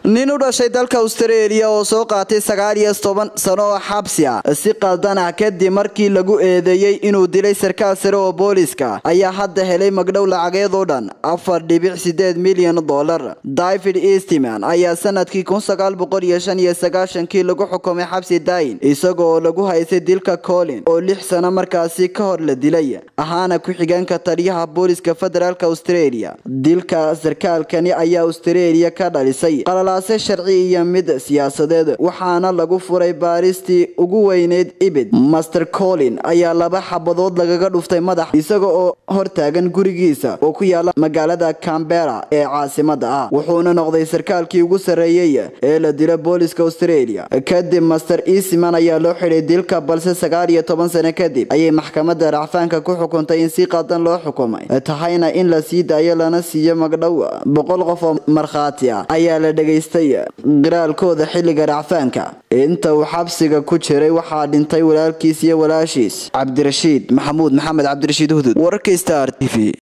nin u dhashay dalka austareeliya oo soo qaatay sagaal iyo toban sano oo xabsi ah si qaldan ah kadib markii lagu eedeeyey inuu dilay sarkaal sare oo booliska ayaa hadda helay magdhow lacageed oo dhan afar dhibic sideed milyan dollar david eastman ayaa sanadkii kun sagaal boqol iyo shan iyo sagaashankii lagu xukumay xabsi dayin isagoo lagu haysay dilka colin oo lix sano markaasi ka hor la dilay ahaana ku-xigeenka taliyaha booliska federaalk australia dilka sarkaalkani ayaa australia ka dhalisay qalalaase sharci iyo mid siyaasadeed waxaana lagu furay baaristii ugu weyneyd ibid master colin ayaa laba xabadood lagaga dhuftay madax isaga oo hortaagan gurigiisa oo ku yaala magaalada cambera ee caasimada ah wuxuuna noqday sarkaalkii ugu sarreeyey ee la dila booliska australia kadib master eastman ayaa loo xidhay dilka balse sagaal iyo toban sano kadib ayay maxkamada racfaanka ku xukuntay in si qadan loo xukumay tahayna in la sii daayo lana siiyo magdhow boqol qof oo markhaati ah ayaa la dhegaystay qiraalkooda xilliga racfaanka inta uu xabsiga ku jiray waxaa dhintay walaalkiis iyo walaashiis cabdirashiid maxamuud maxamed cabdirashiid hudud wararka star t v